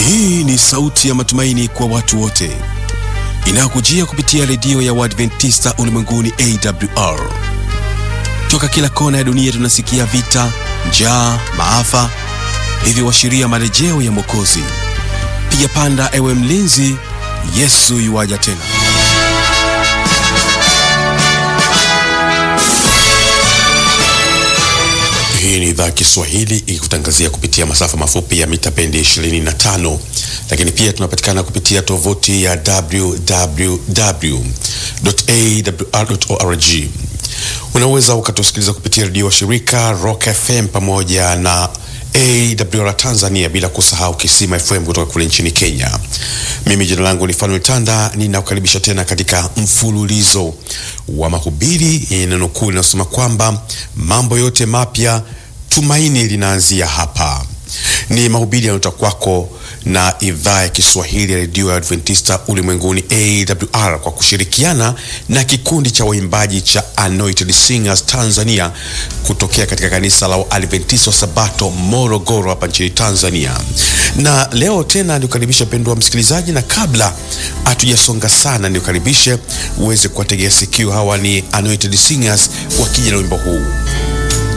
Hii ni sauti ya matumaini kwa watu wote inayokujia kupitia redio ya Waadventista ulimwenguni AWR. Toka kila kona ya dunia tunasikia vita, njaa, maafa, hivyo washiria marejeo ya Mwokozi. Piga panda, ewe mlinzi, Yesu yuwaja tena. Hii ni idhaa ya Kiswahili ikikutangazia kupitia masafa mafupi ya mita bendi 25, lakini pia tunapatikana kupitia tovuti ya www.awr.org. Unaweza ukatusikiliza kupitia redio wa shirika Rock FM pamoja na AWR Tanzania, bila kusahau Kisima FM kutoka kule nchini Kenya. Mimi jina langu ni Fanuel Tanda, ninakukaribisha tena katika mfululizo wa mahubiri yenye neno kuu linasema kwamba mambo yote mapya, tumaini linaanzia hapa. Ni mahubiri yanayotoka kwako na idhaa ya Kiswahili ya redio ya Adventista ulimwenguni AWR kwa kushirikiana na kikundi cha waimbaji cha Anointed Singers Tanzania kutokea katika kanisa la Adventista wa Sabato Morogoro hapa nchini Tanzania. Na leo tena nikukaribisha mpendwa msikilizaji, na kabla hatujasonga sana, nikukaribishe uweze kuwategea sikio. Hawa ni Anointed Singers wakija na wimbo huu